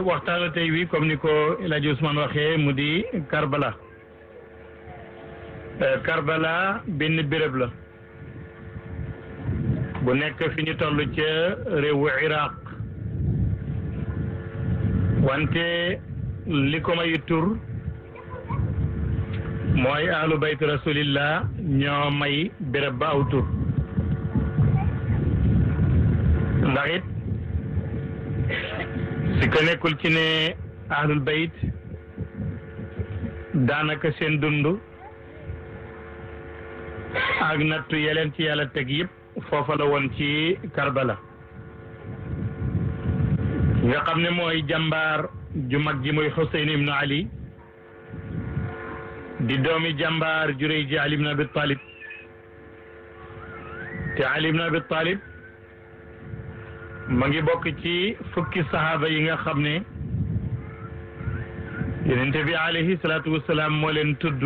waxtaanu tey wi comme ni ko El Hadj Ousmane waxee mu di Karbala Karbala benn béréb la bu nekk fi ñu toll ca réewu Iraq wante li ko may tur mooy ahlu bayt rasulillah ñoo may béréb ba aw tur ndax it si ko nekkul ci ne ahlul bayt daanaka seen dund ak nattu yeleen ci yàlla teg yëpp foofa la woon ci Karbala nga xam ne mooy jàmbaar ju mag ji muy Xuseyn ibnu Ali di doomi jàmbaar ju rëy ji Ali ibnu Abi Talib te Ali ibnu Abi Talib ma ngi bokk ci fukki sahaaba yi nga xam ne yonente bi alayhi salaatu wasalaam moo leen tudd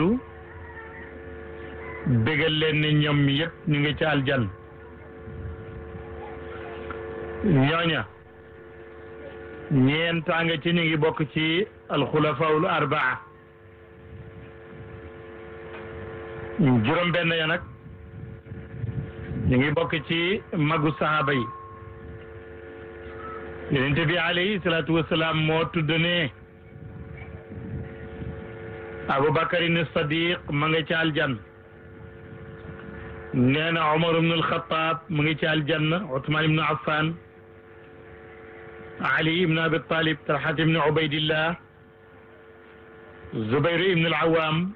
bégal leen ne ñoom yëpp ñu ngi ci aljan ñooña ñeenta nga ci ñu ngi bokk ci alxulafaul arbaa juróom benn ya nag ñu ngi bokk ci magu sahaaba yi yonente bi alayhi salaatu wasalaam moo tudd ne abubakarin sadiq ma nga ci aljan nee na omar ibnu alxataab mu ngi ci aljanna usmaan ibnu affan ali ibnu abi talib talhat ibnu ubaydillah zubayr ibnu alawam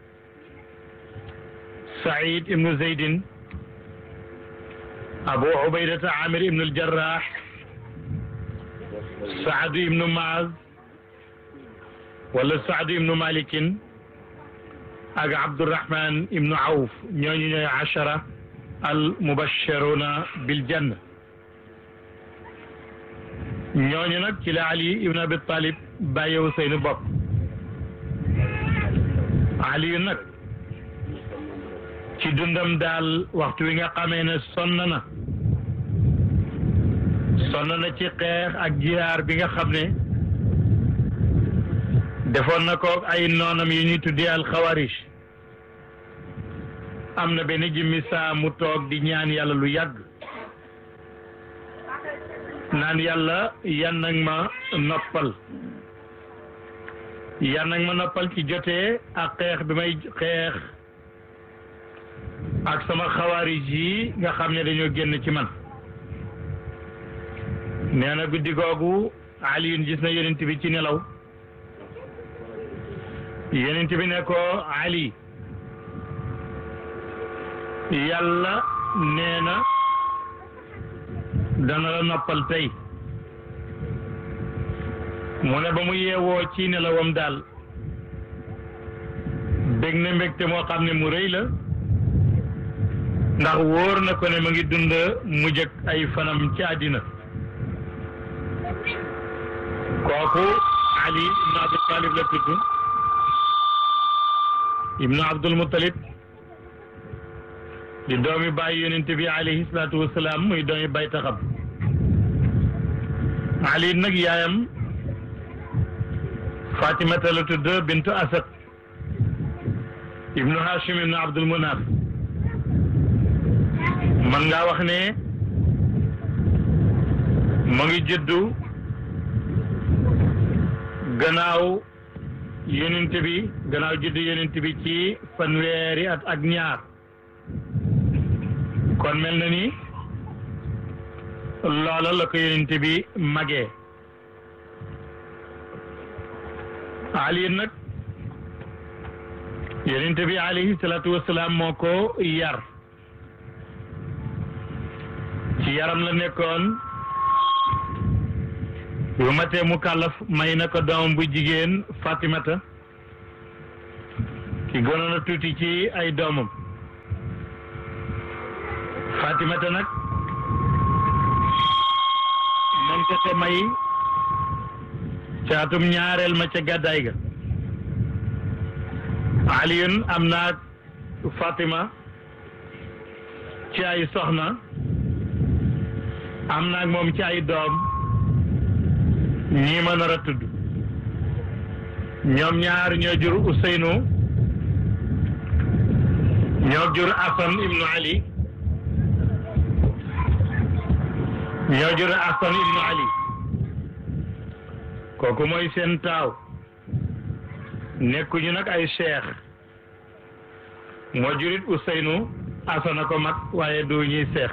said ibnu zeydin abu ubaydata amir ibnu aljarrah saadu ibnu maaz wala saadu ibnu malikin ak abdurahman ibnu awf ñooñu ñooy achara al mubashiruna bil janna ñooñu nag ci la ali ibnu abi talib bàyyewu seeni bopp ali nag ci dundam daal waxtu wi nga xamee ne sonn na sonn na ci xeex ak jihaar bi nga xam ne defoon na ko ay noonam yi ñuy tuddee alxawarij am na benn jimmi saa mu toog di ñaan yàlla lu yàgg naan yàlla yan nag ma noppal yan nag ma noppal ci jotee ak xeex bi may xeex ak sama xawarij yi nga xam ne dañoo génn ci man nee na guddi googu Aliyun gis na yonent bi ci nelaw yonent bi ne ko Ali yàlla nee na dana la noppal tey mu ne ba mu yeewoo ci nelawam daal bég na mbégte moo xam ne mu rëy la ndax wóor na ko ne ma ngi dund mujj ak ay fanam ci àddina kooku Ali ibnu Abi Talib la tudd ibnu Abdul Muttalib di doomi bàyyi yonent bi alayhi salaatu wasalaam muy doomi bay taxam Ali nag yaayam Fatimata la tudd bintu Asad ibnu Hashim ibnu Abdul Munaf man ngaa wax ne mu ngi juddu gannaaw yonent bi gannaaw juddu yonent bi ci fanweeri at ak ñaar kon mel na ni loola la ko yonent bi magee Ali nag yonent bi alayhi salaatu wasalaam moo ko yar ci yaram la nekkoon bu matee mu kàllaf may na ko doomam bu jigéen Fatimata ki gënoon a tuuti ci ay doomam Fatimata nag nañ ko te may caatum ñaareel ma ca gàddaay ga Aliyun am naag Fatima ci ay soxna am naag moom ci ay doom ñii ma nar a tudd ñoom ñaar ñoo jur Ousseynou ñoo jur Asan ibnu Ali ñoo jur Asan ibnu Ali kooku mooy seen taaw nekkuñu nag ay cheikh moo jurit Ousseynou Asana ko mag waaye du ñuy seex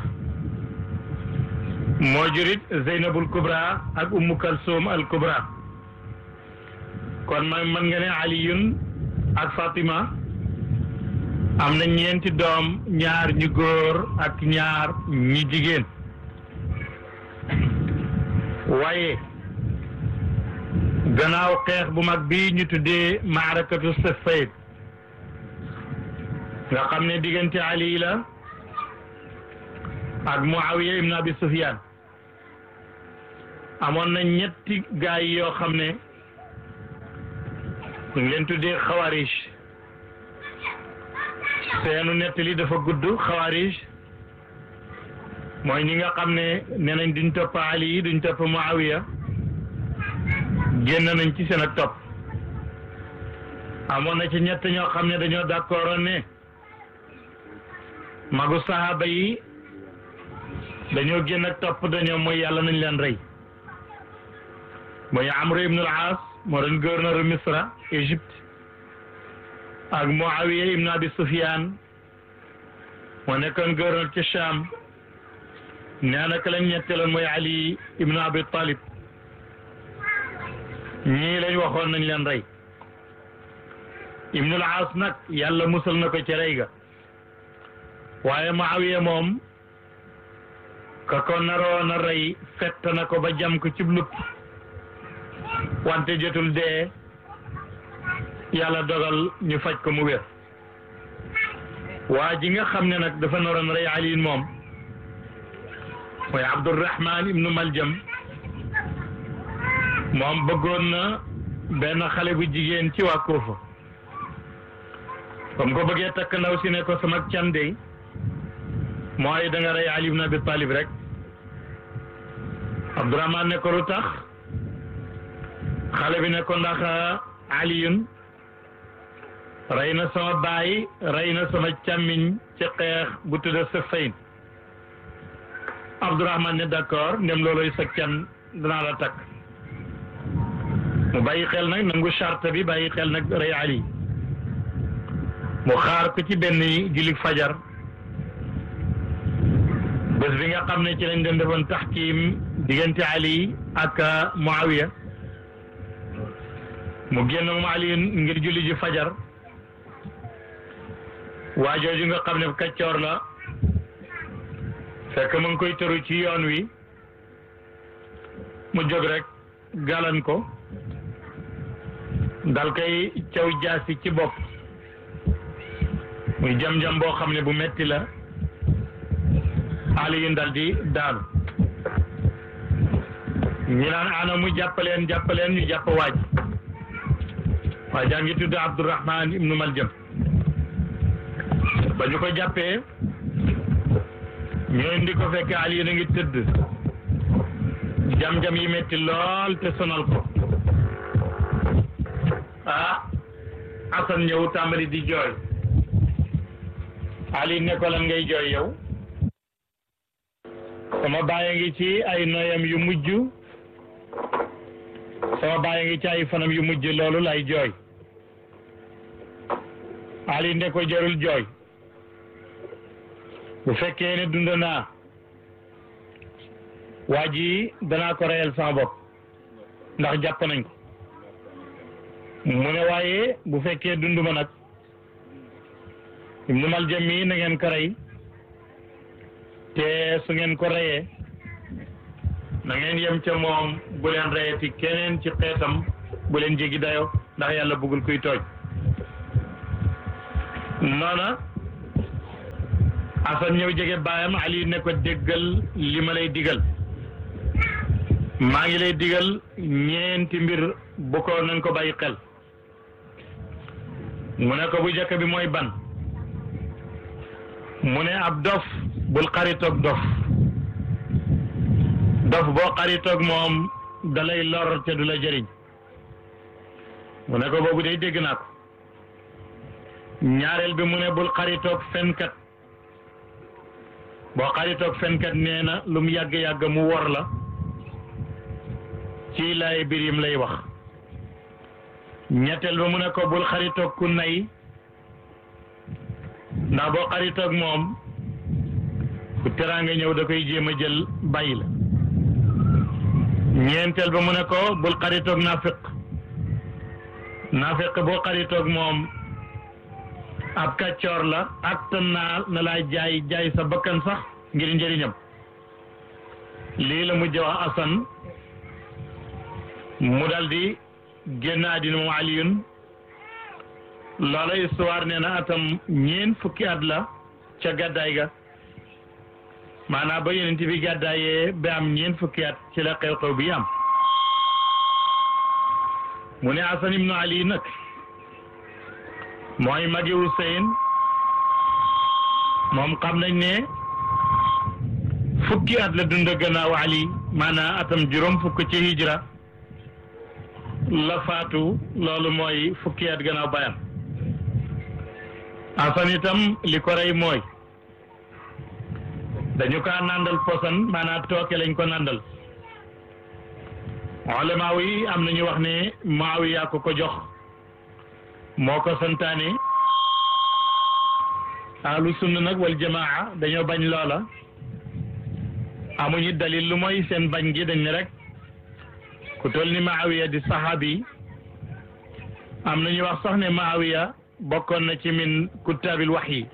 moo jurit Zeynabul Kubra ak Ummu Kalsoum al Kubra kon ma mën nga ne Aliyun ak Fatima am na ñeenti doom ñaar ñu góor ak ñaar ñi jigéen waaye gannaaw xeex bu mag bi ñu tuddee maarakatu Siffin nga xam ne diggante Ali la ak Muawiya ibn Abi Sufyan amoon na ñetti gaay yoo xam ne ñu ngi leen tuddee xawaarij seenu nettali dafa gudd xawaarij mooy ñi nga xam ne nee nañ duñ topp Ali duñ topp Muawiya génn nañ ci seen ak topp amoon na ci ñett ñoo xam ne dañoo d'accord ne magu sahaaba yi dañoo génn ak topp dañoo mooy yàlla nañ leen rey mooy Amr ibn al-As moo doon gouverneur Misra Égypte ak Muawiya ibn Abi Sufyan moo nekkoon gouverneur ci Cham nee na ka lañ ñetteeloon mooy Ali ibn Abi Talib ñii lañ waxoon nañ leen rey ibn al-As nag yàlla musal na ko ci rey ga waaye Muawiya moom ka ko naroon a rey fett na ko ba jam ko cib lupp wante jotul dee yàlla dogal ñu faj ko mu wér waa ji nga xam ne nag dafa naroon rey Ali moom mooy Abdurrahman ibnu Maljam moom bëggoon na benn xale bu jigéen ci waa Kuufa comme ko bëggee takk ndaw si ne ko sama candey mooy da nga rey Ali ibn Abi Talib rek Abdurahman ne ko lu tax xale bi ne ko ndax Aliyun rey na sama baay rey na sama càmmiñ ci xeex bu tudda Siffin Abdurahman ne d'accord ndem looloy sa can danaa la takk mu bàyyi xel nag nangu charte bi bàyyi xel nag rey Ali mu xaar ko ci benn jullit fajar bés bi nga xam ne ci lañ doon defoon taxkiim diggante Ali ak Muawiya mu génn moom Ali ngir julli ji fajar waa jooju nga xam ne kaccoor la fekk mu ngi koy tëru ci yoon wi mu jóg rek galan ko dal koy caw jaasi ci bopp muy jam-jam boo xam ne bu metti la Aliyun dal di daanu ñi naan ana mu jàppaleen jàppaleen ñu jàpp waaj waa jaa ngi tudd Abdurrahman ibnu Maljam ba ñu ko jàppee ñoo indi ko fekk Aliyun a ngi tëdd jam-jam yi metti lool te sonal ko ah Asan ñëw tàmbali di jooy Ali ne ko lan ngay jooy yow sama baay a ngi ci ay noyam yu mujj sama baay a ngi ci ay fanam yu mujj loolu lay jooy Ali ne ko jarul jooy bu fekkee ne dund naa waa ji danaa ko reyal sama bopp ndax jàpp nañ ko mu ne waaye bu fekkee dund ma nag Ibnu Maljam mi na ngeen ko rey te su ngeen ko reyee na ngeen yem ca moom bu leen reyeti keneen ci xeetam bu leen jéggi dayo ndax yàlla bëggul kuy tooj noona Asan ñëw jege baayam Ali ne ko déggal li ma lay digal maa ngi lay digal ñeenti mbir bu ko nañ ko bàyyi xel mu ne ko bu jëkk bi mooy ban mu ne ab dof bul xaritoog dof dof boo xaritoog moom dalay lor te du la jëriñ mu ne ko boobu day dégg naa ko ñaareel bi mu ne bul xaritoog fenkat boo xaritoog fenkat nee na lu mu yàgg-yàgg mu wor la ci laay biir yim lay wax ñetteel ba mu ne ko bul xaritoog ku nay ndax boo xaritoog moom bu teraanga ñëw da koy jéem a jël bàyyi la ñeenteel ba mu ne ko bul xaritoog naafiq naafiq boo xaritoog moom ab kàccoor la ak tan naa na laa jaay jaay sa bakkan sax ngir njëriñam lii la mujj wax asan mu dal di génn àddina moom aliyun loola histoire nee na atam ñeen fukki at la ca gàddaay ga maanaam ba yonent bi gàddaayee ba am ñeen fukki at ci la xew-xew bi am mu ne asan ibnu ali nag mooy magi Huseyn moom xam nañ ne fukki at la dund gannaaw Ali maanaam atam juróom fukk ci hijra la faatu loolu mooy fukki at gannaaw bayam Asan itam li ko rey mooy dañu kaa nandal posan maanaam tooke lañ ko nandal ulama yi am nañu wax ne Muawiya ko ko jox moo ko santaane ahlu sunna nag wal jamaa dañoo bañ loola amuñu dalil lu mooy seen bañ gi dañ ne rek ku toll ni Maawiya di saxaabi am nañu wax sax ne Maawiya bokkoon na ci min kuttaabil wax yi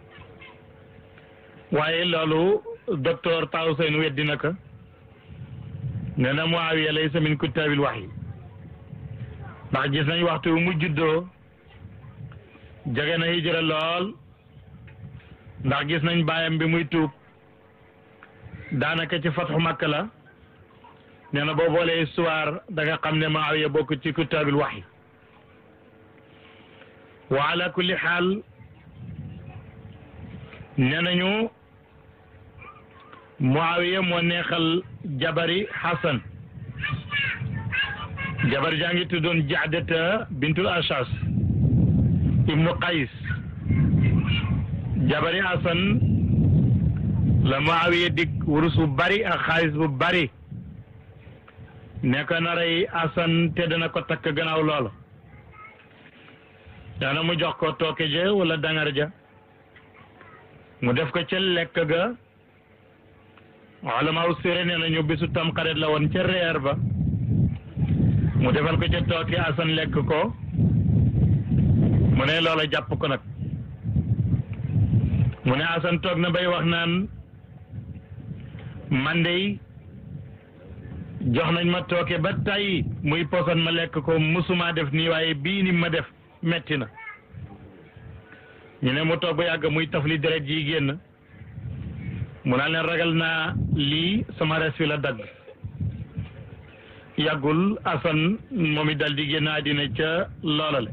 waaye loolu docteur Tawseen weddi na ko nee na Muawiya laysa min kuttaabil wax yi ndax gis nañ waxtu mu juddoo jege na hijra lool ndax gis nañ baayam bi muy tuub daanaka ci fatxu Makka la nee na boo boolee histoire da nga xam ne Muawiya bokk ci kuttaabil waxyi wa ala kulli xaal nee nañu Muawiya moo neexal jabari Xasan jabar jaa ngi tuddoon Jaadata bintul Ashas ibnu qays jabari asan la Muawiya dig wurus bu bari ak xaalis bu bari ne ko naray asan te dana ko takk gannaaw loola dana mu jox ko tooke ja wala dangar ja mu def ko ca lekk ga ulama u séré nee nañu bisu tamxarit la woon ca reer ba mu defal ko ca tooke asan lekk ko mu ne loola jàpp ko nag mu ne asan toog na bay wax naan man dey jox nañ ma tooke ba tey muy poson ma lekk ko musuma def nii waaye bii ni ma def metti na ñu ne mu toog ba yàgg muy tafli deret ji génn mu naa leen ragal naa lii sama res fi la dagg yàggul asan moom it dal di génn àddina ca loolale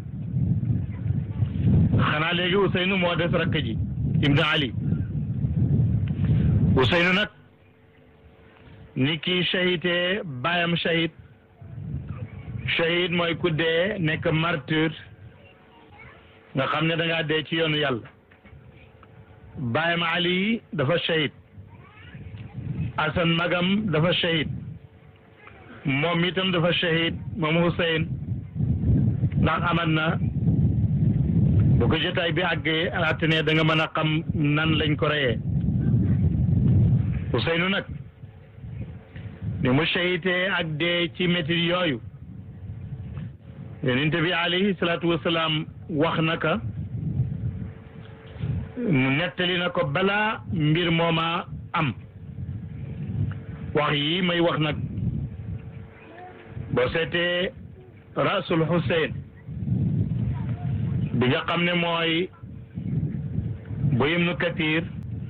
xanaa léegi Ousseynou moo des rakk ji Ibn Ali Ousseynou nag ni kii shahidee baayam shahid shahid mooy ku dee nekk martyr nga xam ne da ngaa dee ci yoonu yàlla baayam Ali dafa shahid Asan magam dafa shahid moom itam dafa shahid moom Hussein ndax aman na bu ko jotaay bi àggee at ne da nga mën a xam nan lañ ko reyee Ousseynou nag ni mu shahitee ak dee ci métit yooyu yonent bi alayhi salaatu wasalaam wax na ka nettali na ko balaa mbir mooma am wax yi may wax nag boo seetee rasul Hussein bi nga xam ne mooy bu ibnu kathir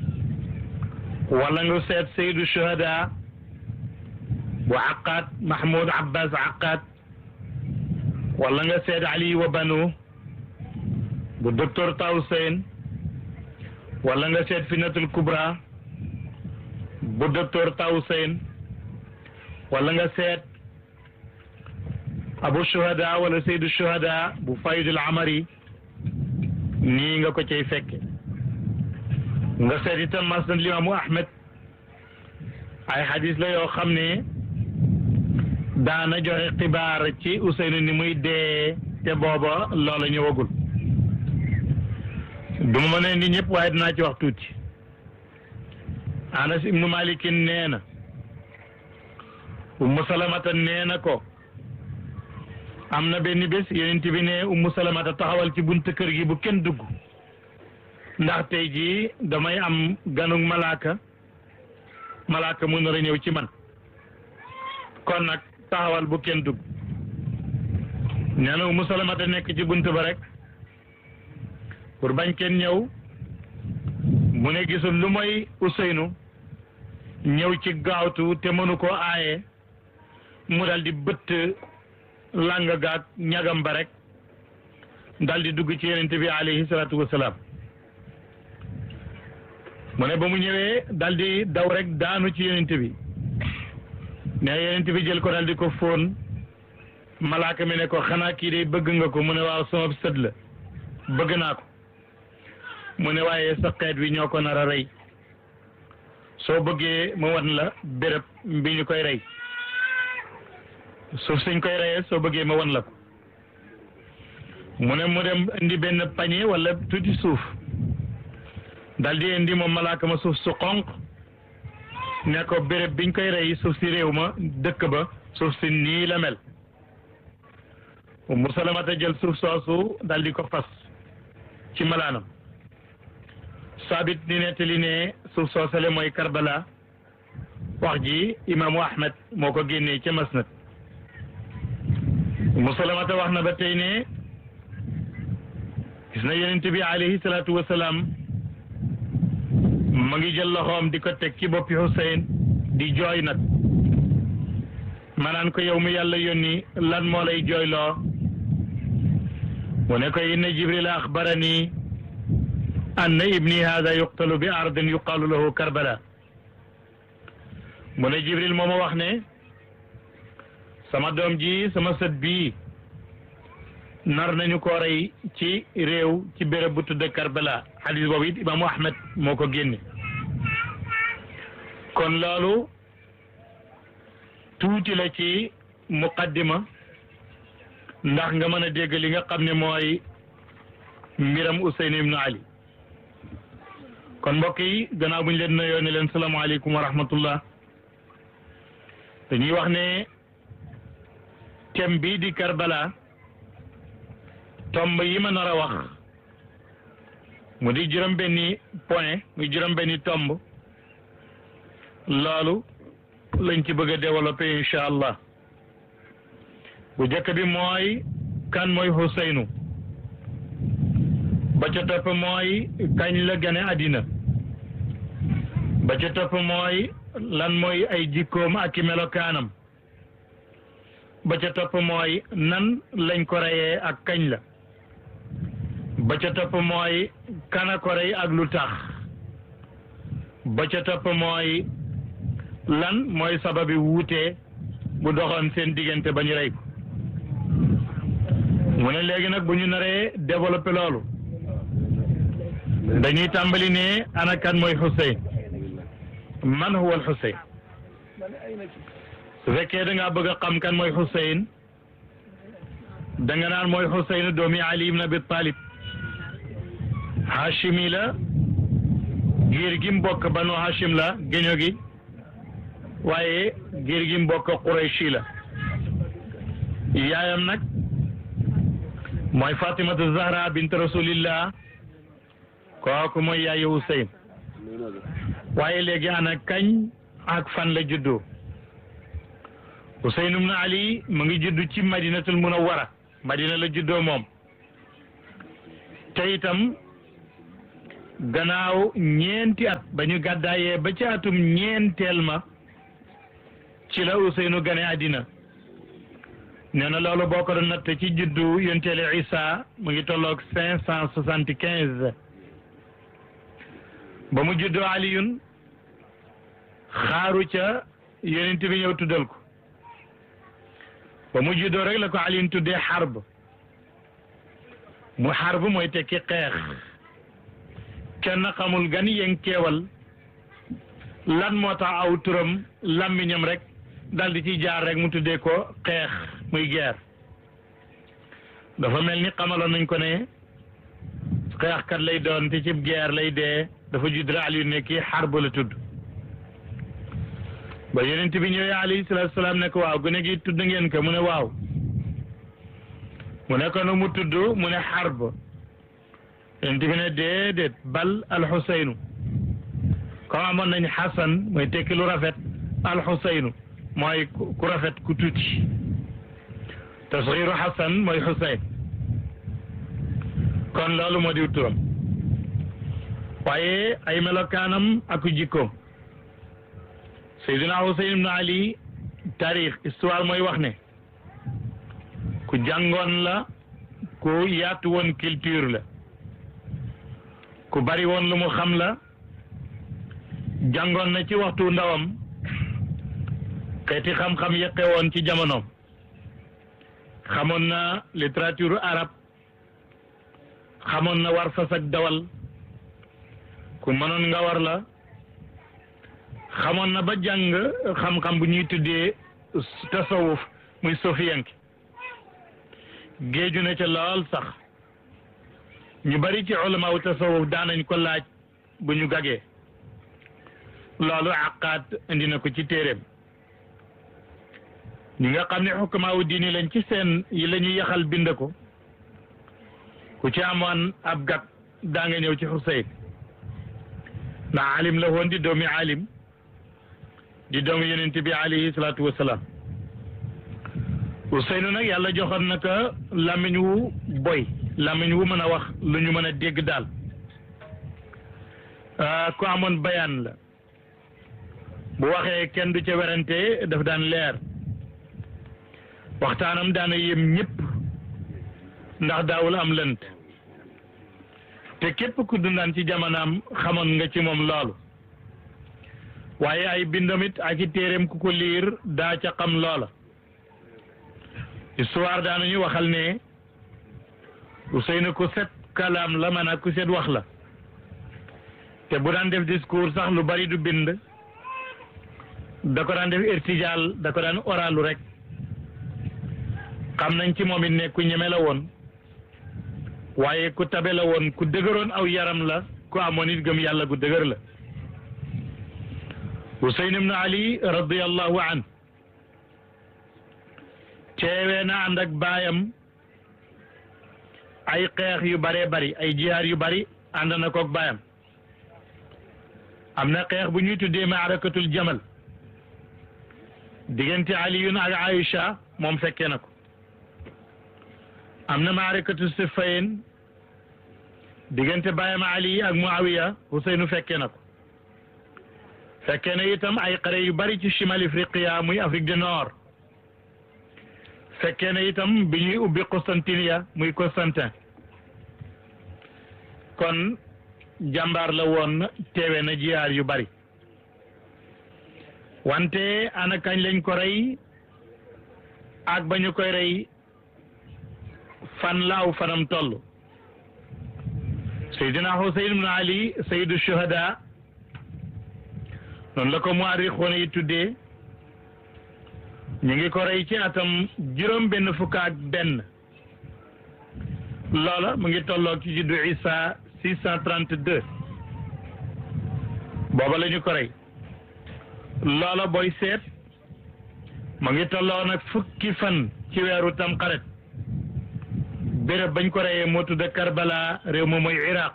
wala nga seet saydu shuhada bu aqaat mahmoud abbas aqaat wala nga seet ali wa banu bu docteur tawsen wala nga seet finatul kubra bu docteur tawsen wala nga seet abu shuhada wala saydu shuhada bu faydul amari nii nga ko cay fekke nga seet itam masnad limaamu ahmed ay xadis la yoo xam ne daana joxe xibaar ci Ousseynou ni muy dee te booba loola ñëwagul du ma mën a indi ñëpp waaye dinaa ci wax tuuti Anas ibnu Malikin nee na Ummu Salamata nee na ko am na benn bés yonent bi ne Ummu Salamata taxawal ci bunt kër gi bu kenn dugg ndax tey jii damay am ganug malaaka malaaka mu nar a ñëw ci man kon nag taxawal bu kenn dugg nee na Ummu Salamata nekk ci bunt ba rek pour bañ kenn ñëw mu ne gisul lu mooy Ousseynou ñëw ci gaawtu te mënu koo aaye mu dal di bëtt làng gaag ñagam ba rek dal di dugg ci yonent bi alayhi salaatu wasalaam mu ne ba mu ñëwee dal di daw rek daanu ci yonent bi ne yonent bi jël ko dal di ko fóon malaaka mi ne ko xanaa kii de bëgg nga ko mu ne waaw sama sët la bëgg naa ko mu ne waaye sa xeet wi ñoo ko nar a rey soo bëggee ma wan la béréb bi ñu koy rey suuf suñ koy reyee soo bëggee ma wan la ko mu ne mu dem indi benn pañe wala tuuti suuf dal di indi moom malaaka ma suuf su xonq ne ko béréb biñ koy rey suuf si réew ma dëkk ba suuf si nii la mel mu salamata jël suuf soosu dal di ko fas ci malaanam saabit ni nettali ne suuf soosale mooy Karbala wax ji imaamu Ahmed moo ko génnee ca masnad musalamata wax na ba tey ne gis na yonent bi alayhi salaatu wasalaam ma ngi jël loxoom di ko teg ci boppi Hussein di jooy nag manaan ko yow mi yàlla yónni lan moo lay jooyloo mu ne ko inna jibril axbarani anna ibni hada yuqtalu bi ardin yuqalu lahu karbala mu ne jibril moo ma wax ne sama doom ji sama sët bii nar nañu ko rey ci réew ci béréb bu tudd karbala xadis boobu it imaamu ahmed moo ko génne kon loolu tuuti la ci muqaddima ndax nga mën a dégg li nga xam ne mooy mbiram Ousseynou ibnu Ali kon mbokk yi gannaaw bu ñu leen nuyoo ne leen salaamaaleykum wa rahmatullah dañuy wax ne thème bii di Karbala tomb yi ma nar a wax mu di juróom-benni point muy juróom-benni tomb loolu lañ ci bëgg a développer incha allah bu njëkk bi mooy kan mooy Ousseynou ba ca topp mooy kañ la gane àddina ba ca topp mooy lan mooy ay jikkoom ak i melokaanam ba ca topp mooy nan lañ ko reyee ak kañ la ba ca topp mooy kana ko rey ak lu tax ba ca topp mooy lan mooy sababi wuute bu doxoon seen diggante ba ñu rey ko mu ne léegi nag bu ñu naree développé loolu dañuy tàmbali ne ana kan mooy Xuseyn man huwa al Xuseyn su fekkee da ngaa bëgg a xam kan mooy Xuseyn da nga naan mooy Xuseyn doomi Ali ibn Abi Talib Hashimi la giir gi mbokk banu Hashim la géño gi waaye giir gi mbokk Qurayshi la yaayam nag mooy Fatimatu Zahra bint Rasulillah kooku mooy yaayu Huseyn waaye léegi ana kañ ak fan la juddoo Huseyn ibn Ali mu ngi juddu ci Madinatul Munawwara Madina la juddoo moom te itam gannaaw ñeenti at ba ñu gàddaayee ba ci atum ñeenteel ma ci la Huseynu gane àddina nee na loolu boo ko doon natt ci juddu yonteele Isa mu ngi tolloog cinq cent soixante quinze ba mu juddoo Aliyun xaaru ca yonent bi ñëw tuddal ko ba mu juddoo rek la ko Ali tuddee xarb mu xarb mooy tekki xeex kenn xamul gan yeng keewal lan moo tax aw turam làmmiñam rek dal di ci jaar rek mu tuddee ko xeex muy guerre dafa mel ni xamaloon nañ ko ne xeexkat lay doon te ci guerre lay dee dafa judd rek Aliou ne kii xarb la tudd ba yonent bi ñëwee alayhi salaatu salaam ne ko waaw gune gi tudd ngeen ko mu ne waaw mu ne ko nu mu tudd mu ne xarb yonent bi ne déedéet bal alxuseynu comme amoon nañ xasan mooy tekki lu rafet alxuseynu mooy ku rafet ku tuuti tasxiiru xasan mooy xuseyn kon loolu moo diw turam waaye ay melokaanam ak jikkoom Seydina Xuseyn ibnu Ali taarix histoire mooy wax ne ku jàngoon la ku yaatu woon culture la ku bari woon lu mu xam la jàngoon na ci waxtu ndawam xeeti xam-xam yeqe woon ci jamonoom xamoon na littérature arabe xamoon na war fas ak dawal ku mënoon nga war la xamoon na ba jàng xam-xam bu ñuy tuddee tasawuf muy sofiyanki géeju na ca lool sax ñu bari ci ulamaaw tasawuf daanañ ko laaj bu ñu gagee loolu àqaat indi na ko ci téeréem ñi nga xam ne xukamaawu diini lañ ci seen yi la ñuy yaxal bind ko ku ci amoon ab gag daa nga ñëw ci Xuseyn ndax alim la woon di doomi alim di doomi yonent bi alayhi salaatu wasalaam Useynu nag yàlla joxoon na ko làmmiñ wu boy làmmiñ wu mën a wax lu ñu mën a dégg daal ku amoon bayaan la bu waxee kenn du ca werante daf daan leer waxtaanam daana yem ñëpp ndax daawul am lënt te képp ku dundaan ci jamonaam xamoon nga ci moom loolu waaye ay bindamit ak i téeréem ku ko liir daa ca xam loola histoire daanañu waxal ne Ousseynou ku set kalaam la maanaam ku set wax la te bu daan def discours sax lu bari du bind da ko daan def irtijaal da ko daan oralu rek xam nañ ci moom it ne ku ñeme la woon waaye ku tabe la woon ku dëgëroon aw yaram la ku amoon it gëm yàlla gu dëgër la Huseyn ibn Ali radiyallahu an teewee na ànd ak baayam ay xeex yu baree bari ay jihaar yu bari ànd na koog baayam am na xeex bu ñuy tuddee maarakatul jamal diggante aliyun ak Aïcha moom fekkee na ko am na maarakatu Siffin diggante baayam Ali ak Muawiya Huseynu fekkee na ko fekkee na itam ay xare yu bari ci chimal Afriqiya muy Afrique du Nord fekkee na itam bi ñuy ubbi Constantinia muy Constantin kon jàmbaar la woon teewe na jiyaar yu bari wante ana kañ lañ ko rey ak ba ñu koy rey fan laaw fanam toll Seydina Huseyn ibn Ali sayyidu shuhada noonu la ko muarrixoon yi tuddee ñu ngi ko rey ci atam juróom benn fukk ak benn loola mu ngi tolloog ci juddu Isa six cent trente deux booba la ñu ko rey loola booy seet mu ngi tolloo nag fukki fan ci weeru tamxarit béréb bañ ko reyee moo tudd Karbala réew moom mooy Iraq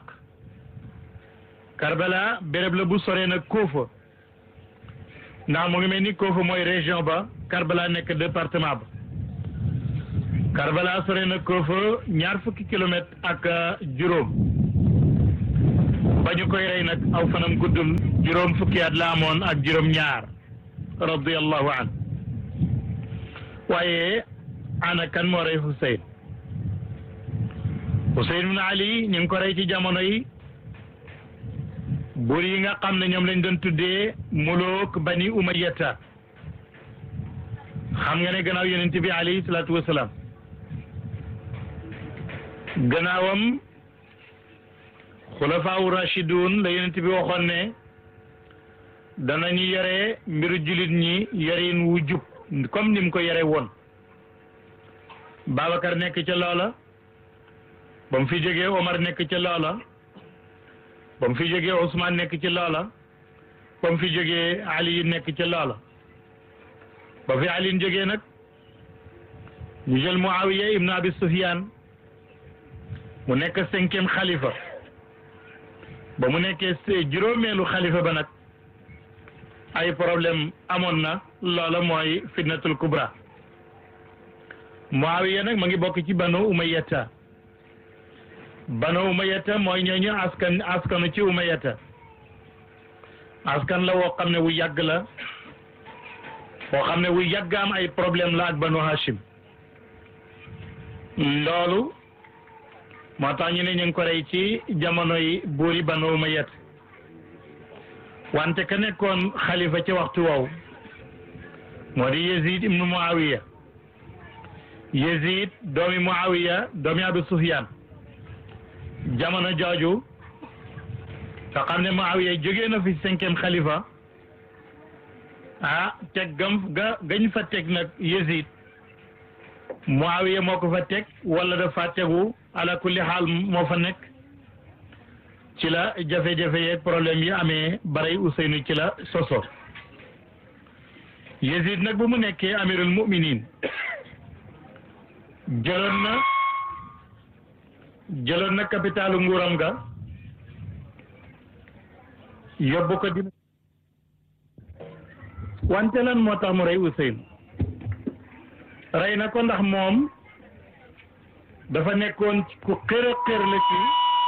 Karbala béréb la bu soree nag Kuufa ndax mu ngi mel ni Kuufa mooy région ba Karbala nekk département ba Karbala sore na Kuufa ñaar fukki kilomètre ak juróom ba ñu koy rey nag aw fanam guddul juróom fukki at la amoon ak juróom ñaar radiyallahu an waaye ana kan moo rey Huseyn Huseyn ibn Ali ñu ngi ko rey ci jamono yi buur yi nga xam ne ñoom lañ doon tuddee muluk bani umayyata xam nga ne gannaaw yonent bi alayhi salaatu wasalaam gannaawam xulafaawu rashidun la yonent bi waxoon ne danañu yore mbiru jullit ñi yorin wu jub comme ni mu ko yore woon Babacar nekk ca loola ba mu fi jógee Omar nekk ca loola ba mu fi jógee Ousmane nekk ci loola ba mu fi jógee Ali nekk ca loola ba fi Ali jógee nag ñu jël Muawiya ibn Abi Sufyan mu nekk cinquième xalifa ba mu nekkee juróomeelu xalifa ba nag ay problème amoon na loola mooy fitnatul kubra Muawiya nag ma ngi bokk ci banu Umayyata banu Umayyata mooy ñooñu askan askanu ci Umayyata askan la woo xam ne wu yàgg la woo xam ne wu yàgg am ay problème la ak banu Hashim loolu moo tax ñu ne ñu ngi ko rey ci jamono yi buuri banu Umayyata wante ka nekkoon xalifa ci waxtu woowu moo di Yazid ibnu Muawiya Yazid doomi Muawiya doomi Abu Sufyan jamono jooju nga xam ne Muawiya jógee na fi cinquième xalifa ah teg gam ga gañ fa teg nag Yazid Muawiya moo ko fa teg wala dafa tegu ala kulli xaal moo fa nekk ci la jafe-jafe yeeg problème yi amee baray Ousseynou ci la soso Yazid nag bu mu nekkee amirul muminin jëloon na jëloon na capitalu nguuram ga yóbbu ko dina wante lan moo tax mu rey Ousseynou rey na ko ndax moom dafa nekkoon ku xër a xër la ci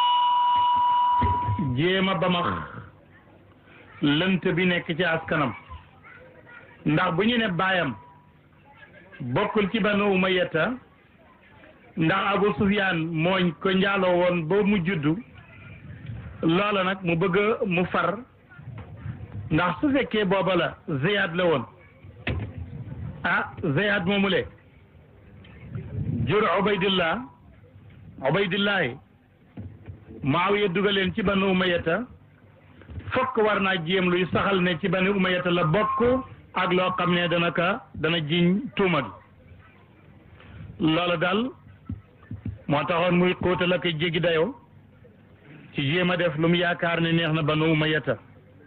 jéem a bamax lënt bi nekk ci askanam ndax bu ñu ne baayam bokkul ci banu umayyata ndax abu sufyaan mooñ ko njaaloo woon ba mu juddu loola nag mu bëgg mu far ndax su fekkee booba la ziyad la woon ah ziyad moomule jur ubaydillah ubaydillahi Muawiya dugaleen ci banu umayata fokk war naa jéem luy saxal ne ci banu umayata la bokk ak loo xam ne dana ka dana jiñ tuuma gi loola daal moo taxoon muy xóotal ak jéggi dayoo ci jéem a def lu mu yaakaar ne neex na banu umayata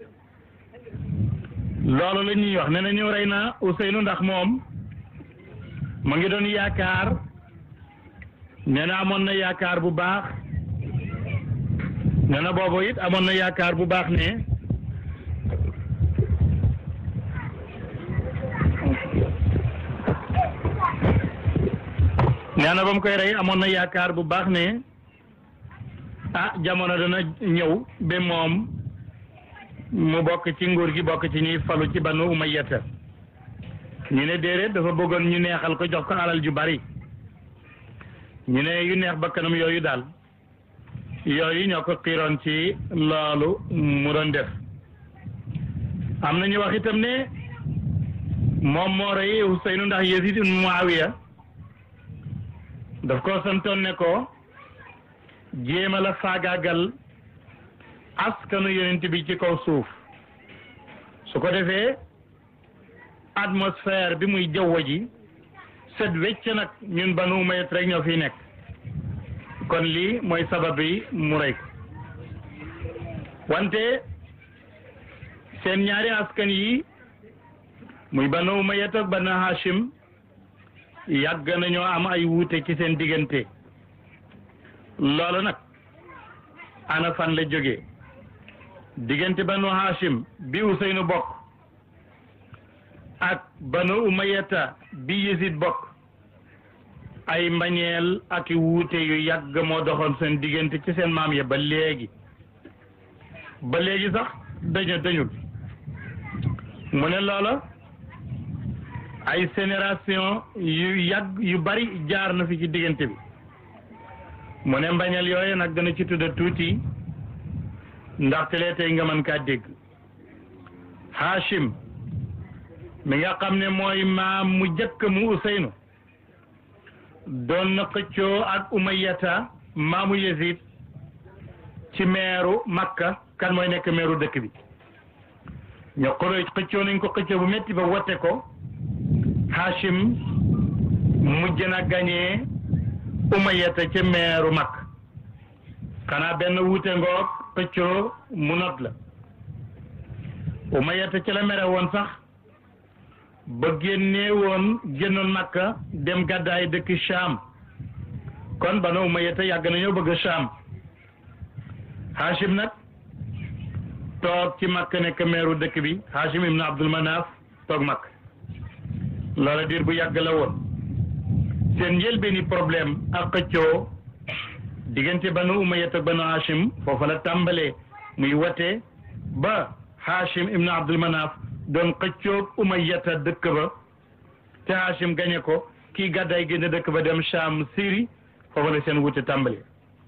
loolu la ñuy wax ne na ñu rey na Ousseynou ndax moom mu ngi doon yaakaar nee na amoon na yaakaar bu baax nee na boobu it amoon na yaakaar bu baax ne nee na ba mu koy rey amoon na yaakaar bu baax ne ah jamono dana ñëw ba moom mu bokk ci nguur gi bokk ci ñuy falu ci banu umayyata ñu ne déedéet dafa bëggoon ñu neexal ko jox ko alal ju bari ñu ne yu neex bakkanam yooyu daal yooyu ñoo ko xiiroon ci loolu mu doon def am na ñu wax itam ne moom moo rey Ousseynou ndax Yazid ibn Muawiya daf ko santoon ne ko jéema la faagaagal askanu yonent bi ci kaw suuf su ko defee atmosphère bi muy jaww ji set wecc nag ñun Banu Umayya rek ñoo fiy nekk kon lii mooy sabab bi mu rey ko wante seen ñaari askan yi muy Banu Umayya ak Banu Hashim yàgg nañoo am ay wuute ci seen diggante loolu nag ana fan la jógee diggante Banu Hashim bi Ousseynou bokk ak Banu Umayyata bi Yazid bokk ay mbañeel ak i wuute yu yàgg moo doxoon seen diggante ci seen maam ya ba léegi ba léegi sax dañu dañul mu ne loola ay génération yu yàgg yu bari jaar na fi ci diggante bi mu ne mbañeel yooyu nag dana ci tudda tuuti ndaxte lee tey nga mën kaa dégg Hashim mi nga xam ne mooy maam mu jëkk mu Useynu doon na xëccoo ak Umayyata maamu Yazid ci meeru Makka kan mooy nekk meeru dëkk bi ñoo xoro xëccoo nañ ko xëccoo bu métti ba wote ko Hashim mujj na gañee Umayyata ca meeru Makka xanaa benn wuute ngoog xëccoo mu not la Umayyata ca la mere woon sax ba génnee woon génnoon Makka dem gàddaay dëkk Sham kon banu Umayyata yàgg nañoo bëgg Sham Hashim nag toog ci Makka nekk meeru dëkk bi Hashim ibn Abdul Manaf toog Makka loola diir bu yàgg la woon seen njëlbeeni problème ak xëccoo diggante banu Umayyata ak banu Hashim foofa la tàmbalee muy wate ba Hashim ibn Abdul Manaf doon xëccoog Umayyata dëkk ba te Hashim gañe ko kii gàddaay génn dëkk ba dem Sham Syrie foofa la seen wute tàmbali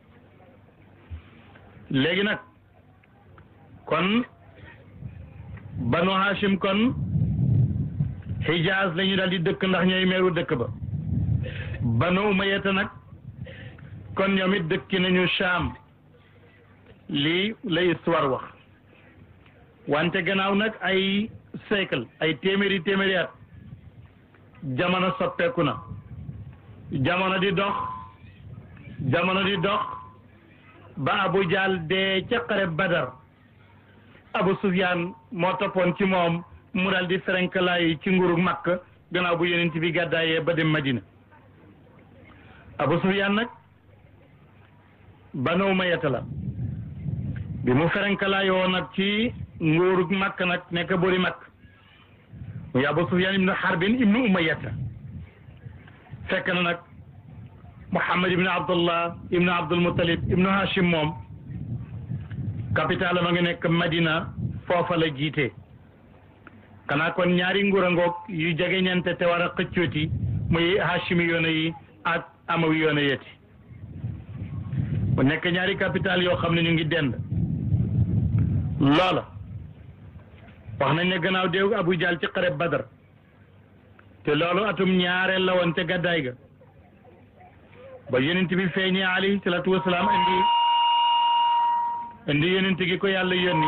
léegi nag kon banu Hashim kon Hijaz la ñu daal di dëkk ndax ñooy meeru dëkk ba banu Umayyata nag kon ñoom it dëkki nañu Sham lii la histoire wax wante gannaaw nag ay siècle ay téeméeri téeméeri at jamono soppeeku na jamono di dox jamono di dox ba Abu Jahl dee ca xare Badar Abu Sufyaan moo toppoon ci moom mu daal di ferenkalaayu ci nguuru Makka gannaaw bu yonent bi gàddaayee ba dem Madina Abu Sufyaan nag Banu Umayya la bi mu ferenkalaayoo nag ci nguuru Makka nag nekk boori Makka muy Abu Sufyaan ibnu Harbin ibnu Umayyata fekk na nag Muhammad ibnu Abdullah ibnu Abdul Muttalib ibnu Hashim moom capital ma nga nekk Madina foofa la jiite xanaa kon ñaari nguur a ngoog yu jege ñante te war a xëccooti muy Hashimi yoona yi ak Amawi yoona yeti mu nekk ñaari capital yoo xam ne ñu ngi dend loola wax nañ ne gannaaw déew Abu Jahl ci xare Badar te loolu atum ñaareel la woon te gàddaay ga ba yonent bi feeñee alayhi salaatu wasalaam indi indi yonent gi ko yàlla yónni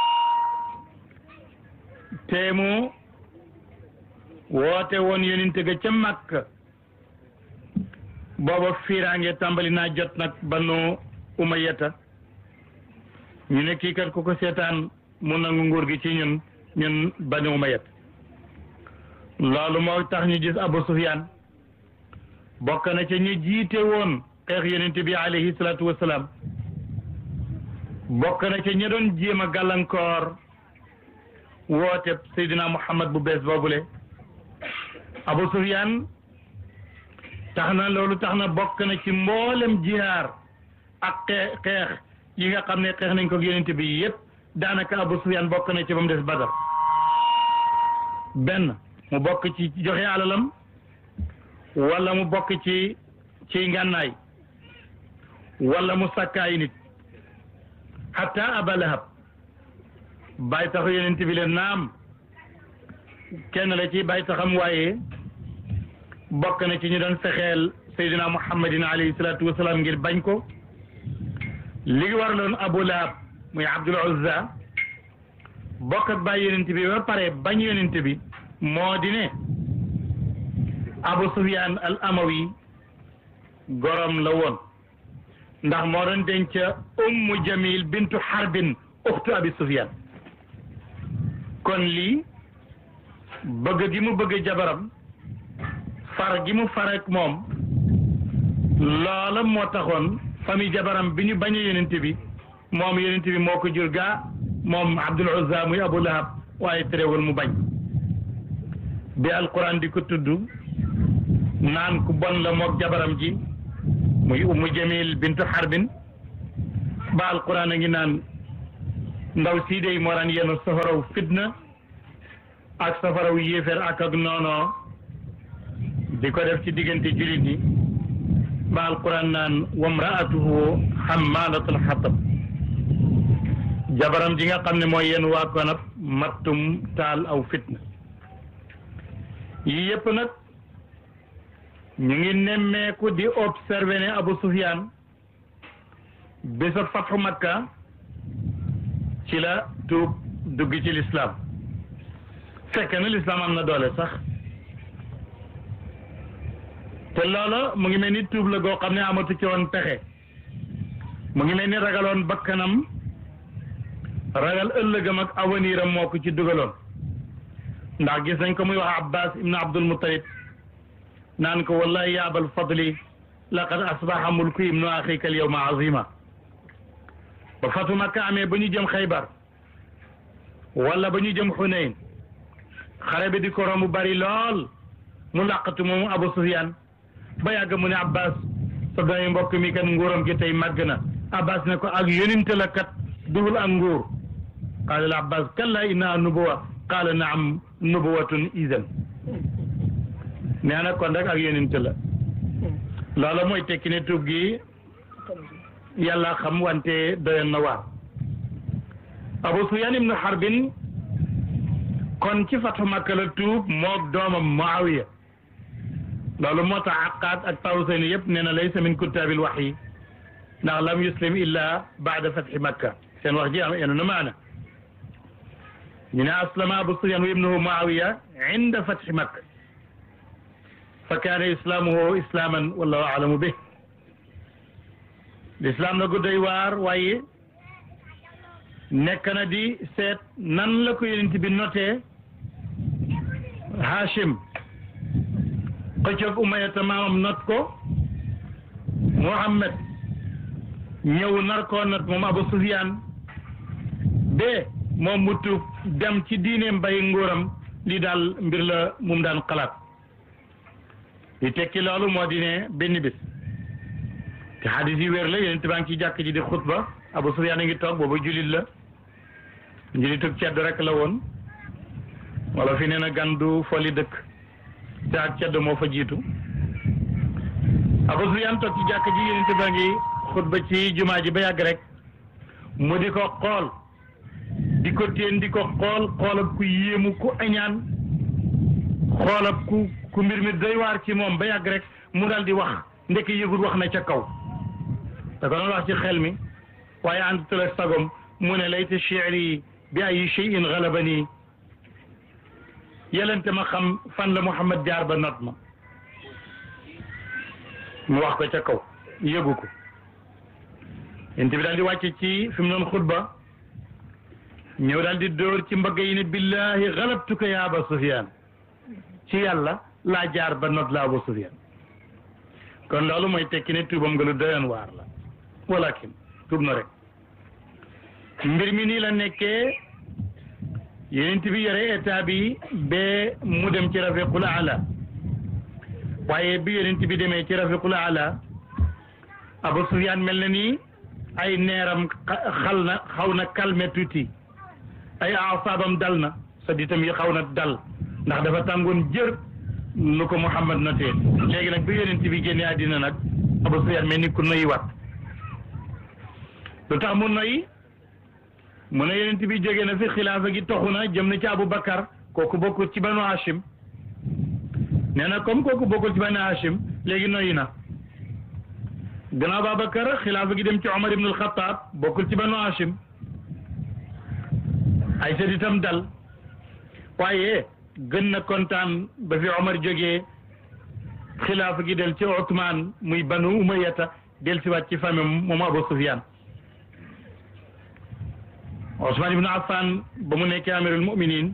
te mu woote woon yonent ga ca Makka booba fiiraange tàmbali naa jot nag banu Umayyata ñu ne kii kat ku ko seetaan mu nangu nguur gi ci ñun ñun banu Umayyata loolu moo tax ñu gis Abu Sufyaan bokk na ca ñu jiite woon xeex yonent bi alayhi salaatu wasalaam bokk na ca ña doon jéem a gàllankoor woote Seydina Muhammad bu bees boobule Abu Sufyaan tax na loolu tax na bokk na ci mboolem jihaar ak xeex xeex yi nga xam ne xeex nañ ko yonent bi yépp daanaka Abu Sufyaan bokk na ci ba mu des Badar benn mu bokk ci joxe alalam wala mu bokk ci ci ngànnaay wala mu sàkkaay nit hatta Aba Lahab bàyyi taxu yonent bi leen naam kenn la ci bàyyi taxam waaye bokk na ci ñu doon fexeel Seydina Muhammadin alayhi salaatu wasalaam ngir bañ ko li waraloon Abu Lahab muy Abdul Uzza bokk ak bàyyi yonent bi ba pare bañ yonent bi moo di ne Abu Sufyaan al Amawi gorom la woon ndax moo doon denc Ummu Jamil bintu Harbin uxtu Abi Sufyaan kon lii bëgg gi mu bëgg jabaram far gi mu far ak moom loola moo taxoon famille jabaram bi ñu bañ a yonent bi moom yonent bi moo ko jur gaa moom Abdul Uzza muy Abu Lahab waaye terewul mu bañ bi alquran di ko tudd naan ku bon la mook jabaram ji muy Ummu Jamil bintu Harbin ba alquran a ngi naan ndaw sii dey moo daan yenu safaraw fitna ak safaraw yéeféer ak ak noonoo di ko def ci diggante jullit ñi ba alquran naan wamraatuhu hammalatul xatab jabaram ji nga xam ne mooy yenu waa konab mattum taal aw fitna yii yëpp nag ñu ngi nemmeeku di observé ne Abu Sufyaan bésab fatxu Makka ci la tuub dugg ci lislaam fekk na lislaam am na doole sax te loola mu ngi mel ni tuub la goo xam ne amatu ci woon pexe mu ngi mel ni ragaloon bakkanam ragal ëllëgam ak avenir am moo ko ci dugaloon ndax gis nañ ko muy wax Abbas ibn Abdul Muttalib naan ko wallahi ya abal fadli laqad asbaha mulku ibnu axika al yawma azima ba fatu Makka amee ba ñu jëm Xaybar wala ba ñu jëm Xunayn xare bi di ko romb bari lool mu làqatu moom Abu Sufyaan ba yàgg mu ne Abbas sa doomi mbokk mi kat nguuram gi tey màgg na Abbas ne ko ak yonente la kat dugul ak nguur qaala al Abbas kalla inna nubuwa qaala naam nubuwatun idan nee na kon rek ak yonente la loolu mooy tekki ne tuub gi yàlla xam wante doyoon na waar Abu Sufyaan ibnu Harbin kon ci fatu Makka la tuub moog doomam Muawiya loolu moo tax Aqaat ak Tawsayni yëpp nee na laysa min kuttaabil wahyi ndax lam yuslim illa baada fathi Makka seen wax ji am yenu na maana ñu ne aslama Abu Sufyaan wa ibnuhu Muawiya inda fathi Makka fa kaana islaamuhu islaaman wallahu alamu bih lislaam na gudday waar waaye nekk na di seet nan la ko yonent bi notee Hashim xëccoog Umayata maamam not ko Muhammad ñëw nar koo not moom Abu Sufyaan be moom mu tuub dem ci diineem bay nguuram li daal mbir la mum daan xalaat li tekki loolu moo di ne benn bis te xadis yi wér la yonent baa ngi ci jàkk ji di xutba Abu Sufyaan a ngi toog booba julit la njulitug cedd rek la woon wala fi nee na gan du foli dëkk te ak cedd moo fa jiitu Abu Sufyaan toog ci jàkk ji yonent baa ngi xutba ci jumaa ji ba yàgg rek mu di ko xool di ko téen di ko xool xoolab ku yéemu ku añaan xoolab ku ku mbir mi doy waar ci moom ba yàgg rek mu dal di wax ndekk yëgul wax na ca kaw da ko doon wax ci xel mi waaye ànd tala sagom mu ne layta shi'ri bi ay shay'in galabani yelente ma xam fan la Muhammad jaar ba not ma mu wax ko ca kaw yëgu ko yent bi daal di wàcce ci fi mu doon xutba ñëw daal di dóor ci mbagg yi ne billahi galabtuka ya Aba Sufyaan ci yàlla laa jaar ba not la Abu Sufyaan kon loolu mooy tekki ne tuubam nga lu doyoon waar la walakin tuub na rek mbir mi nii la nekkee yonent bi yore état bi ba mu dem ci rafiqul ala waaye bi yonent bi demee ci rafiqul ala Abu Sufyaan mel na ni ay neeram xal na xaw na calme tuuti ay asaabam dal na sa ditam yi xaw na dal ndax dafa tàngoon jër nu ko Muhammad notee léegi nag bi yonent bi génnee àddina nag Abu Sufyaan mel ni ku noyyi wat lu tax mu noyyi mu ne yonent bi jóge na fi xilaafa gi toxu na jëm na ci Abu Bakar kooku bokkul ci banu Hashim nee na comme kooku bokkul ci banu Hashim léegi noyyi na gannaaw Babakar xilaafa gi dem ci Omar ibn al-Khattab bokkul ci banu Hashim ay sët itam dal waaye gën na kontaan ba fi Omar jógee xilaafa gi del ci Othman muy banu Umayyata del siwaat ci famille moom Abu Sufyaan Ousmane ibn Affan ba mu nekkee amirul muminin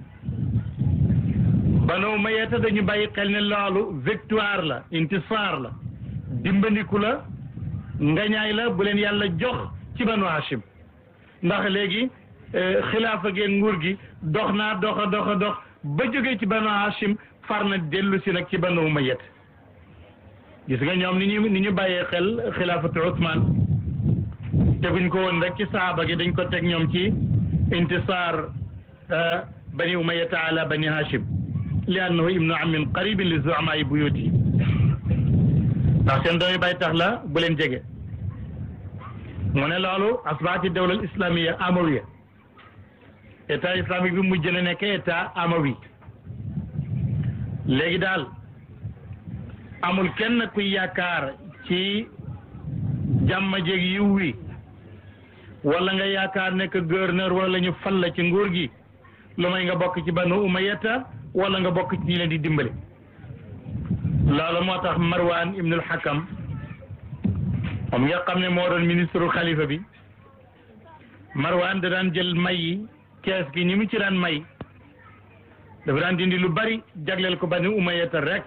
banu Umayyata dañu bàyyi xel ne loolu victoire la intisar la dimbandiku la ngañaay la bu leen yàlla jox ci banu Hashim ndax léegi xilaafa geen nguur gi dox naa dox a dox a dox ba jógee ci banu Hashim far na dellu si nag ci banu Umayyata gis nga ñoom ni ñu ni ñu bàyyee xel xilaafatu Ousmane teguñ ko woon rek ci saaba gi dañ ko teg ñoom ci intisaar bani umayyata ala bani hashim li annahu ibnu amin qaribin li zuamaayi buyuti ndax seen doomi bay tax la bu leen jege mu ne loolu asbaati dawla islamiya amawiya état islamique bi mujj na nekk état amawi léegi daal amul kenn kuy yaakaar ci jàmm jéeg yiw wi wala nga yaakaar nekk gouverneur wala ñu fal la ci nguur gi lu may nga bokk ci banu umayata wala nga bokk ci ñi leen di dimbali loolu moo tax marwan ibnul hakam moom nga xam ne moo doon ministre xalifa bi marwan da daan jël may yi kees gi ñi mu ci daan may dafa daan dindi lu bari jagleel ko banu umayata rek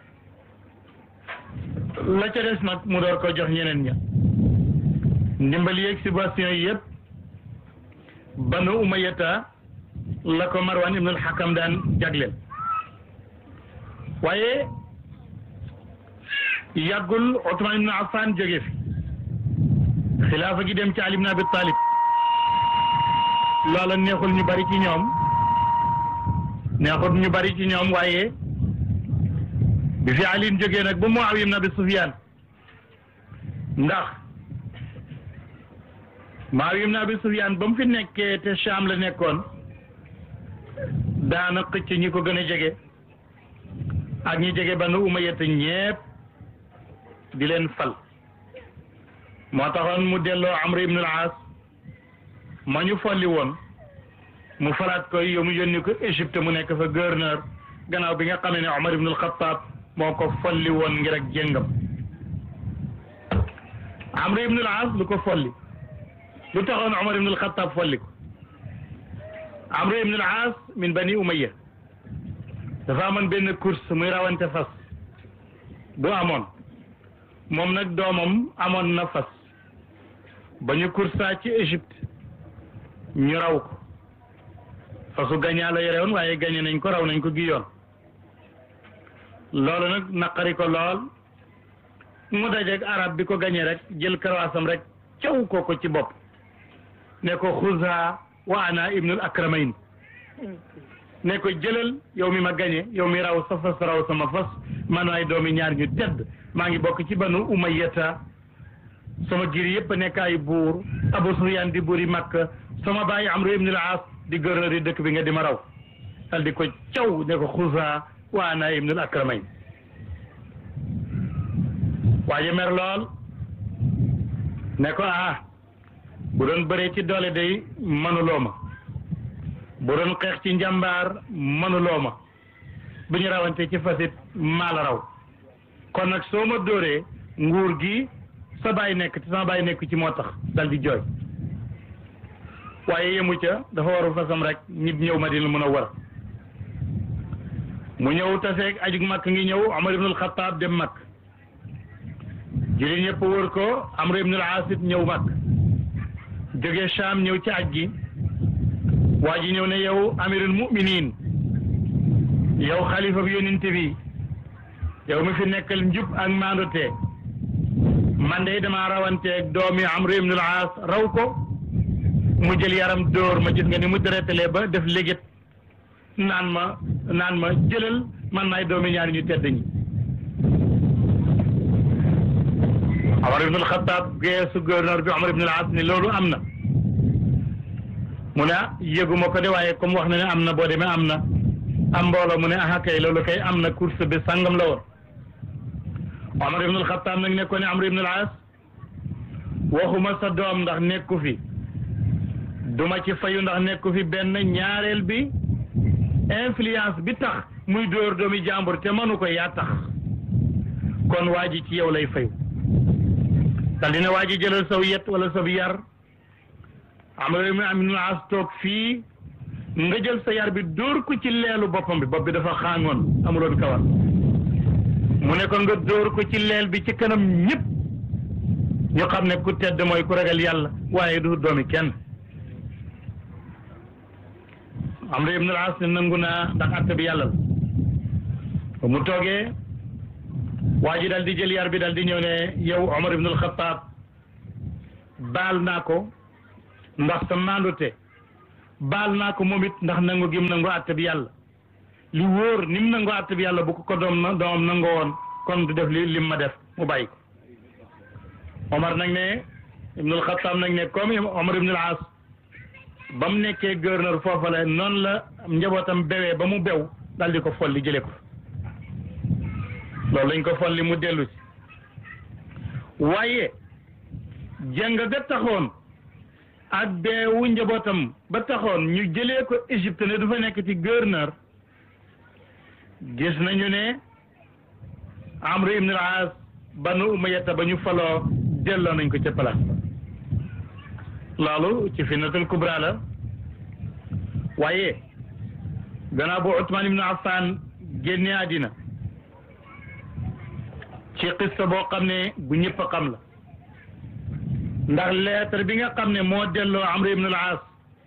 la ca des nag mu door ko jox ñeneen ña ndimbali yeeg subvention yi yëpp banu umayata la ko marwan ibnul hakam daan jagleel waaye yàggul Othman ibn Affan jóge fi xilaafa gi dem ci Ali ibn Abi Talib loola neexul ñu bari ci ñoom neexul ñu bari ci ñoom waaye bi fi Ali jógee nag ba Muawiya ibn Abi Sufyan ndax Muawiya ibn Abi Sufyan ba mu fi nekkee te Sham la nekkoon daana xëcc ñi ko gën a jege ak ñi jege Banu Umayya ñépp di leen fal moo taxoon mu delloo Amr ibn al-As ma ñu folli woon mu falaat koy yow mu yónni ko Égypte mu nekk fa gouverneur gannaaw bi nga xamee ne Omar ibn al-Khattab moo ko folli woon ngir ak jéngam Amr ibn al-As lu ko folli lu taxoon Omar ibn al-Khattab folli ko Amr ibn al-As min Bani Umayya dafa amoon benn course muy rawante fas bu amoon moom nag doomam amoon na fas ba ñu coursa ci Égypte ñu raw ko fasu gañaa la yore woon waaye gañe nañ ko raw nañ ko gi yoon loolu nag naqari ko lool mu dajeeg arab bi ko gañe rek jël karawaasam rek caw ko ko ci bopp ne ko xusa wa ana ibnul akramayn ne ko jëlal yow mi ma gañe yow mi raw sa fas raw sama fas man waay doomi ñaar ñu tedd maa ngi bokk ci banu umayyata sama giir yëpp nekk ay buur abu sufyaan di buuri makka sama baay amru ibn al-aas di gouverneur yi dëkk bi nga di ma raw dal di ko caw ne ko xusa wa ana ibnul akramayn waaye mer lool ne ko ah bu doon bëree ci doole day mënuloo ma bu doon xeex ci njàmbaar mënuloo ma bu ñu rawante ci fasit maa la raw kon nag soo ma dóoree nguur gi sa baay nekk te sama baay nekk ci moo tax dal di jooy waaye yemu ca dafa waru fasam rek ñib ñëw Madina mun a war mu ñëw taseeg ajug makk ngi ñëw Omar ibn al-Khattab dem makk jullit ñëpp wër ko Amr ibn al-As ñëw makk jóge Sham ñëw ci aj gi waa ji ñëw ne yow amirul mu'minin yow xalifa bi yonent bi yow mi fi nekkal njub ak maandute man de dama rawanteeg doomi Amr ibn al-As raw ko mu jël yaram dóor ma gis nga ni mu deretale ba def légét naan ma naan ma jëlal man maay doomi ñaari ñu tedd ñi Omar ibn al-Khattab geesu gouverneur bi Omar ibn al-As ni loolu am na mu ne ah yëguma ko de waaye comme wax na ne am na boo demee am na am mbooloo mu ne ah kay loolu kay am na course bi sangam la woon Omar ibn al-Khattab nag nekkoon ne Amr ibn al-As waxuma sa doom ndax nekku fi duma ci fayu ndax nekku fi benn ñaareel bi influence bi tax muy dóor doomi jàmbur te mënu ko yaa tax kon waa ji ci yow lay fayu dal dina waa ji jëlal saw yet wala saw yar Amr ibn al-As toog fii nga jël sa yar bi dóor ko ci leelu boppam bi bopp bi dafa xaangoon amuloon kawar mu ne ko nga dóor ko ci leel bi ci kanam ñëpp ñu xam ne ku tedd mooy ku ragal yàlla waaye du doomi kenn Amr ibn al-As ne nangu naa ndax atte bi yàlla la mu toogee waa ji dal di jël yar bi dal di ñëw ne yow Omar ibn al-Khattab baal naa ko ndax sa maandute baal naa ko moom it ndax nangu gim nangu atte bi yàlla li wóor ni mu nangu atte bi yàlla bu ko ko doom na doomam nangoo woon kon du def li lim ma def mu bàyyi ko Omar nag ne ibn al-Khattab nag ne comme Omar ibn al-As ba mu nekkee gouverneur foofa la noonu la njabootam bewee ba mu bew dal di ko folli jële ko loolu lañ ko folli mu dellu si waaye jàng ga taxoon ak beewu njabootam ba taxoon ñu jëlee ko Égypte ne du fa nekk ci gouverneur gis nañu ne Amru ibn al-As banu Umayyata ba ñu faloo delloo nañ ko ca place ba loolu ci fitnatul kubra la waaye gannaaw bu Ousmane ibn Affan génne àddina ci xista boo xam ne bu ñëpp a xam la ndax lettre bi nga xam ne moo delloo Amr ibn al-As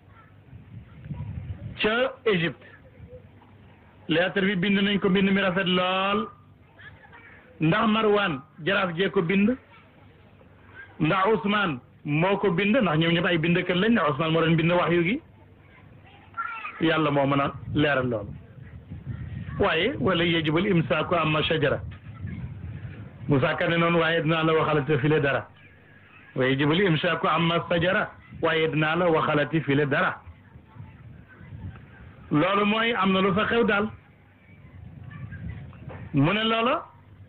ca Égypte lettre bi bind nañ ko bind mi rafet lool ndax Marwan jaraaf jee ko bind ndax Ousmane moo ko bind ndax ñoom ñëpp ay bindkat lañ ndax Ousmane moo doon bind wax yu gi yàlla moo mën a leeral loolu waaye wala yajibul imsaaku amma shajara Moussa Kane noonu waaye dinaa la waxalati file dara wa yajibul imsaaku amma shajara waaye dinaa la waxalati file dara loolu mooy am na lu fa xew daal mu ne loola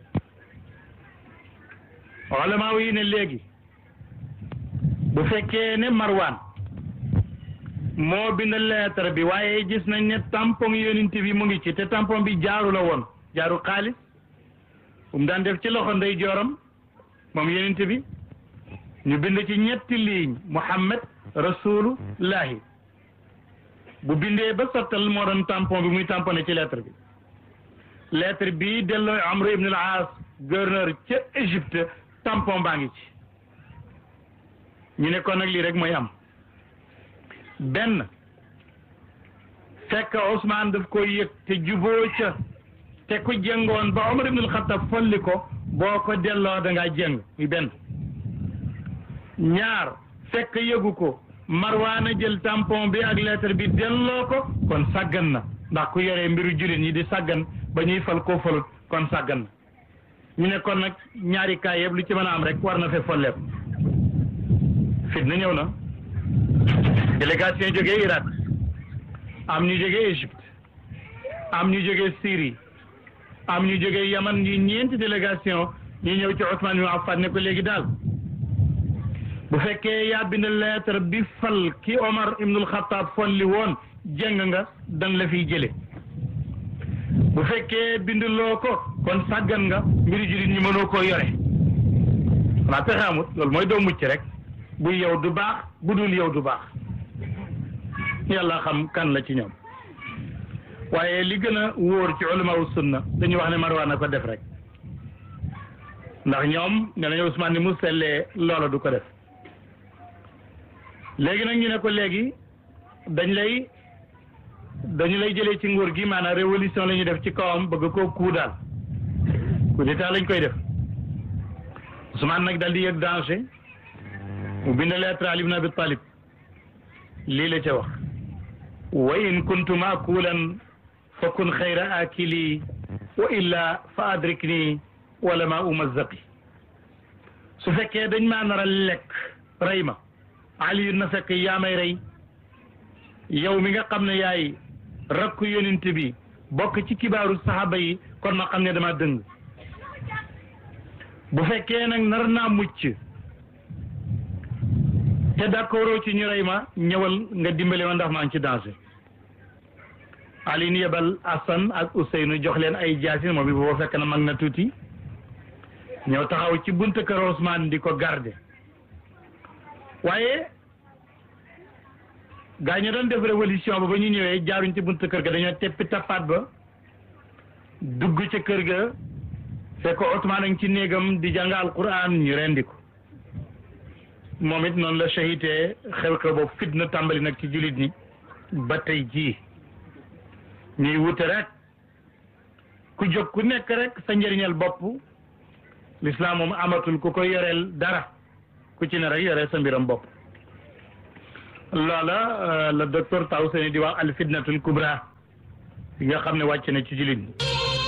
olamaa yi ne léegi bu fekkee ne Marwan moo bind lettre bi waaye gis nañ ne tampon yonent bi mu ngi ci te tampon bi jaaru la woon jaaru xaalis bu mu daan def ci loxo ndey jooram moom yonent bi ñu bind ci ñetti ligne Muhammad rasulullahi bu bindee ba sottal moo doon tampon bi muy tamponné ci lettre bi lettre bi delloo Amr ibn al-As gouverneur ca Égypte tampon baa ngi ci ñu ne kon nag lii rek mooy am benn fekk Ousmane daf koy yëg te juboo ca te ku jëngoon ba Omar ibn al-Khattab folli ko boo ko delloo da ngaa jëng muy benn ñaar fekk yëgu ko Marwaana jël tampon bi ak lettre bi delloo ko kon sàggan na ndax ku yoree mbiru jullit ñi di sàggan ba ñuy fal koo falut kon sàggan na ñu ne kon nag ñaari kaay yëpp lu ci mën a am rek war na fee folleeku fitna ñëw na délégation jógee Irak am ñu jógee Égypte am ñu jógee Syrie am ñu jógee Yaman ñu ñeenti délégation ñu ñëw ci Ousmane ibn Affan ne ko léegi daal bu fekkee yaa bind lettre bi fal ki Omar ibnul Xattaab folli woon jëng nga dan la fiy jële bu fekkee binduloo ko kon sàggan nga mbiru jullit ñi mënoo koo yore xanaa pexe amut loolu mooy doo mucc rek bu yow du baax bu dul yow du baax yàlla xam kan la ci ñoom waaye li gën a wóor ci ulama sunna dañuy wax ne Marwaan na ko def rek ndax ñoom ne nañu Ousmane ni mu sellee loola du ko def léegi nag ñu ne ko léegi dañ lay dañu lay jëlee ci nguur gi maanaam révolution la ñuy def ci kawam bëgg koo kuu daal coup d'état lañ koy def Ousmane nag dal di yëg danger mu bind lettre Ali ibn Abi Talib lii la ca wax wa in kuntu maakulan fa kun xayra akili wa illa fa adrikni wala ma umazzaqi su fekkee dañ maa nar a lekk rey ma Ali na fekk yaa may rey yow mi nga xam ne yaay rakku yonent bi bokk ci kibaaru saxaaba yi kon ma xam ne dama dëng bu fekkee nag nar naa mucc te d'accord ci ñu rey ma ñëwal nga dimbale ma ndax maa ngi ci danger Ali ni yebal Hassan ak Ousseynou jox leen ay jaasin moom bi boo fekk na mag na tuuti ñëw taxaw ci buntu kër Ousmane di ko garder waaye gaa ñu doon def révolution ba ba ñu ñëwee jaaruñ ci buntu kër ga dañoo teppi tappaat ba dugg ca kër ga fekk Ousmane a ngi ci néegam di jàng alquran ñu rendi ko moom it noonu la shahitee xew-xew boobu fitna tàmbali nag ci jullit ñi ba tey jii ñuy wute rek ku jóg ku nekk rek sa njëriñal bopp l'islam moom amatul ku ko yoreel dara ku ci ne rek yoree sa mbiram bopp loola la docteur Taw Seni di wax al fitnatul kubra bi nga xam ne wàcc na ci jullit ñi